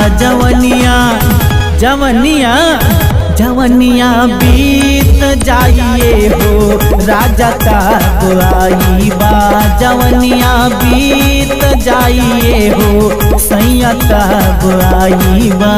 जवनिया जवनिया जवनिया बीत जाइए हो राजा तब आई बा जवनिया बीत जाइए हो सैया तब आई बा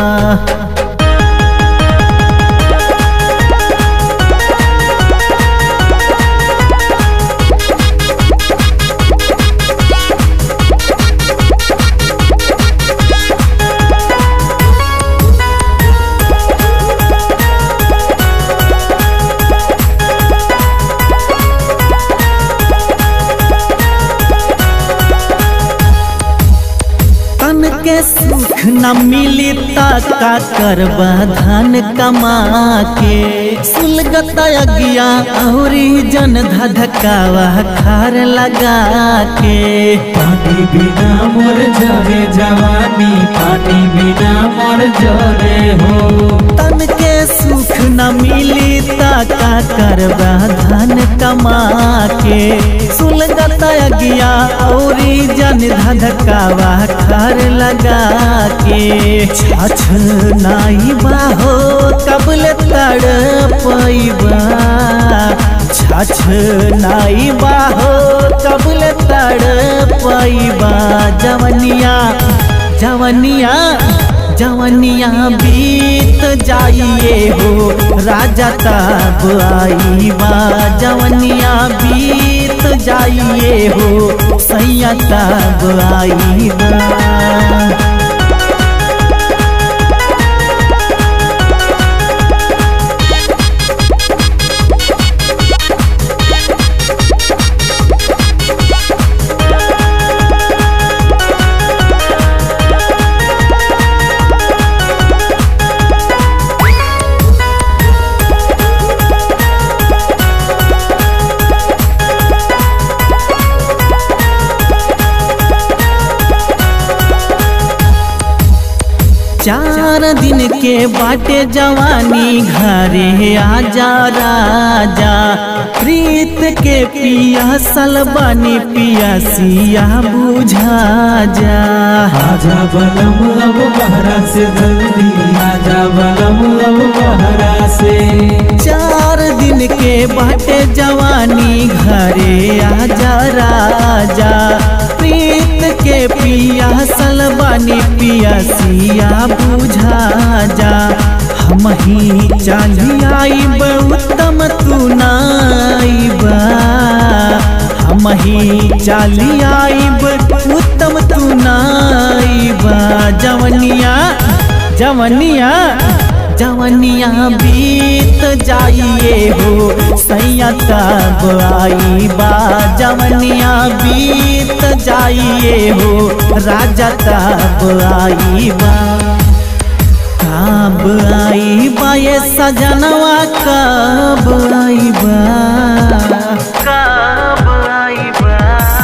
तन के सुख न मिली ता का करबा धन कमा के सुलगत अगिया औरी जन धधकावा खार लगा के पानी बिना मोर जरे जवानी पानी बिना मोर जरे हो तन के सुख न मिली ता का करबा धन कमा के सुलगत अगिया औरी जन धधकावा खार लगा के छछ नाई बाहो कबल तड़पैबा छछ नाई बाहो कबल तड़पैबा जवनिया जवनिया जवनिया बीत जाइए हो राजा तब आई बा जवनिया बीत जाइए हो सैया तब आई बा चार दिन के बाटे जवानी घरे आजा राजा प्रीत के पिया सलबानी पिया सिया बुझा जा आजा बलम लब बहरा से जल्दी आजा बलम लब बहरा से चार दिन के बाटे जवानी घरे आजा राजा प्रीत के पिया सलबानी पिया सिया बुझा जा हम ही चाली आईब उत्तम तू नाईबा हम ही चाली आईब उत्तम तू नाईबा जवनिया जवनिया जवनिया बीत जाइए हो सैया तब आई बा जवनिया बीत जाइए हो राजा तब आई बा कब आई बा ये सजनवा कब आई बा कब आई बा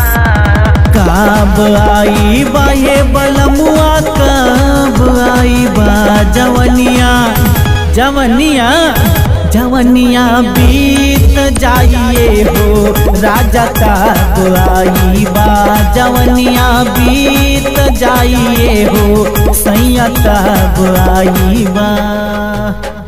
कब आई बा ये बलमुआ कब आई बा जवनिया जवनिया जवनिया बीत जाइए हो राजा तब आई बा जवनिया बीत जाइए हो सैया तब आई बा